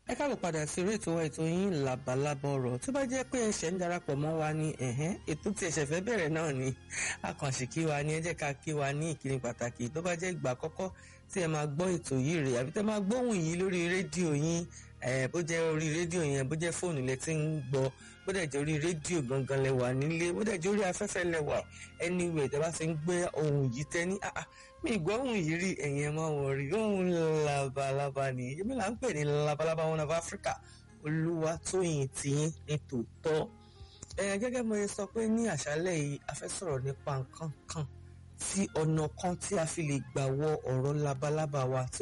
ẹ káàbọ̀ padà sí orí ètò wa ètò yín làbàlábọ̀ ọ̀rọ̀ tó bá jẹ́ pé ẹ̀ṣẹ̀ ń darapọ̀ mọ́ wa ní ẹ̀hẹ́n ètò tí ẹ̀ṣẹ̀ fẹ́ bẹ̀rẹ̀ náà ni akànṣe kí wa ní ẹ jẹ́ ká kí wa ní ìkíni pàtàkì tó bá jẹ́ ìgbà àkọ́kọ́ tí ẹ máa gbọ́ ètò yìí rè àbí tẹ́ máa gbóhùn yìí lórí rédíò yín bó jẹ́ orí rédíò yẹn bó jẹ́ fóònù lẹ ti ń gbọ́ bó dẹ̀ jẹ́ orí rédíò gangan lẹ wà nílé bó dẹ̀ jẹ́ orí afẹ́fẹ́ lẹ wà anywhere tẹ́ bá ti ń gbé ohun yìí tẹ́ ní àà mi ìgbọ́ ohun yìí rí ẹ̀yìn ẹ̀ máa wọ̀ rí ohun labalábá ni èmi là ń pè ní labalábá one of Africa olúwa tóyìn tìyín ní tòótọ́ gẹ́gẹ́ mo sọ pé ní àṣálẹ́ yìí a fẹ́ sọ̀rọ̀ nípa nǹkan kan tí ọ̀nà kan tí a fi lè gbà wọ ọ̀rọ̀ labalábá wa